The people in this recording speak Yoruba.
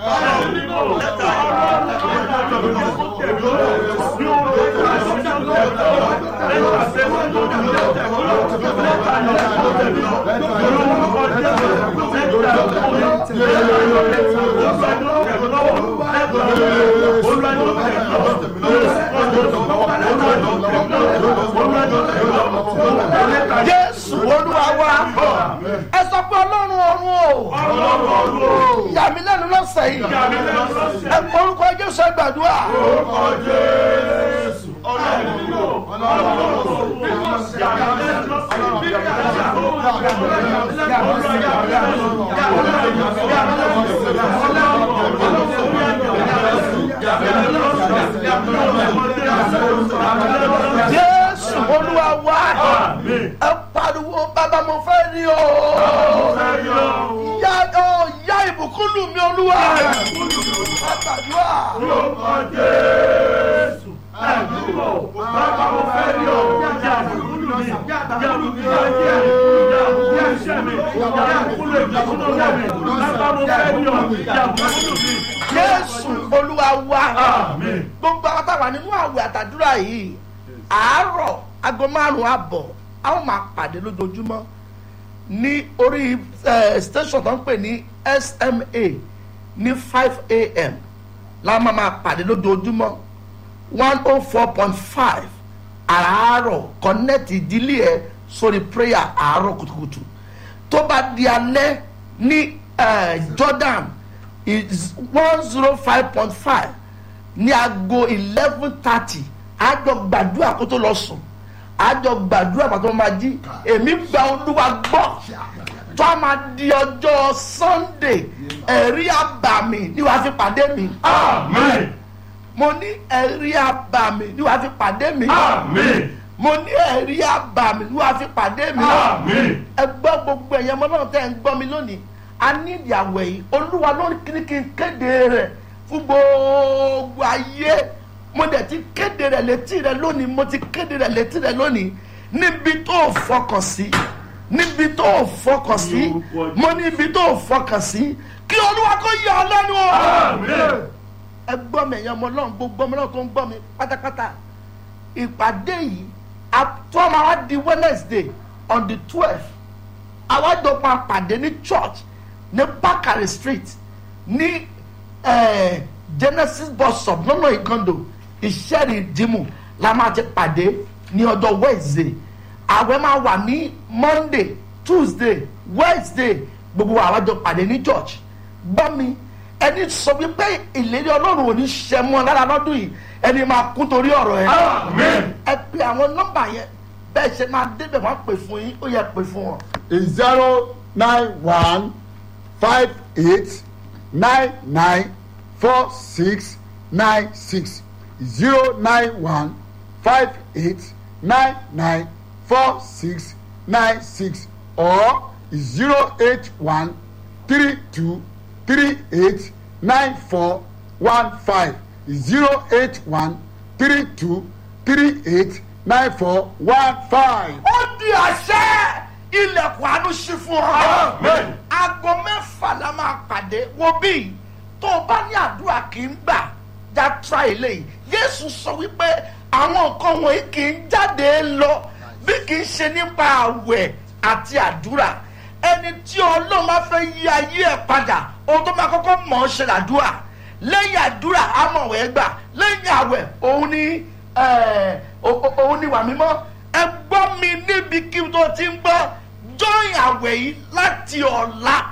jésù olúwa wa ẹ sọ pé ọlọ́run ọ̀run o yà mí lẹ́nu lọ́sẹ̀ yìí ẹ kọ orúkọ jésù ẹ gbàdúrà jésù olúwa wa ẹ pariwo bàbá mo fẹ́ rí o yá ọ yá ìbùkún lù mí olúwa ẹ gbàdúrà. jésù olúwa wa gbogbo àwọn táwa nínú àwẹ̀ àtàdúrà yìí àárọ̀ aago márùn-ún àbọ̀ a ó máa pàdé lójoojúmọ́ ní orí eh, station tó ń pè ní sma ní five a.m. la máa máa pàdé lójoojúmọ́ one oh four point five àárọ̀ connect ìdílé ẹ sórí prayer àárọ̀ kùtùkùtù tó bá di alẹ́ ní eh, jordan is one zero five point five ní aago eleven thirty àjọ gbàdúrà kó tó lọ sùn àjọ gbàdúrà pàtó máa jí èmi gba olúwa gbọ́ tó a máa di ọjọ́ sunday ẹ̀rí àbàmì ni wàá fi pàdé mi mo ní ẹ̀rí àbàmì ni wàá fi pàdé mi mo ní ẹ̀rí àbàmì ni wàá fi pàdé mi ẹ gbọ́ gbogbo ẹ̀yẹ ọmọ náà tẹ́ ẹ̀ ń gbọ́ mi lónìí a ní ìyàwó yìí olúwa ló ní kí n kéde rẹ̀ fún gbogbo ayé mo dẹ̀ ti kéde rẹ̀ létí rẹ̀ lónìí mo ti kéde rẹ̀ létí rẹ̀ lónìí níbi tó o fọkàn sí níbi tó o fọkàn sí mo níbi tó o fọkàn sí kí olúwa kó yà ọ́ lẹ́nu o ẹ gbọ́ mi ẹ̀yàn ọmọ náà gbogbo ọmọ náà tó ń gbọ́ mi pátápátá ìpàdé yìí àtọ́ máa wá di wednesday on the twelve àwájọ máa pàdé ní church ní bakari street ní eh, genesis bus stop lọ́nà ìkàndò ìṣẹ́rì ìdìmú la máa ti pàdé ní ọjọ́ wednesday àwẹ̀ máa wà ní monday tuesday wednesday gbogbo àwájọ pàdé ní church gbọ́ mi ẹni sọ wípé ìlérí ọlọ́run ò ní ṣe mọ́ lára lọ́dún yìí ẹni máa kún torí ọ̀rọ̀ ẹ ẹ pe àwọn nọ́mbà yẹn bẹ́ẹ̀ ṣe máa débẹ̀ wọ́n pè fún yín ó yẹ pè fún wọn. is zero nine one five eight nine nine four six nine six zero nine one five eight nine nine four six nine six or zero eight one three two three eight nine four one five zero eight one three two three eight nine four one five. ó di àṣẹ ilẹ̀kùn àánú ṣí fún ọ. aago mẹ́fà la máa pàdé wo bí tó o bá ní àdúrà kì í gbà já tra eléyìí yéésù sọ wípé àwọn nǹkan wọ̀nyí kì í jáde lọ bí kì í ṣe nípa àwẹ̀ àti àdúrà ẹni tí ọlọ́run máa fẹ́ yí ayé ẹ̀ padà ohun tó máa kọ́kọ́ mọ̀ ọ́ ṣe làdúrà lẹ́yìn àdúrà amọ̀wẹ̀ gbà lẹ́yìn àwẹ̀ òun ni ẹ̀, o- o- òun ni wà mímọ́ ẹ gbọ́ mi níbi kí n tó ti ń gbọ́ join àwẹ̀ yìí láti ọ̀la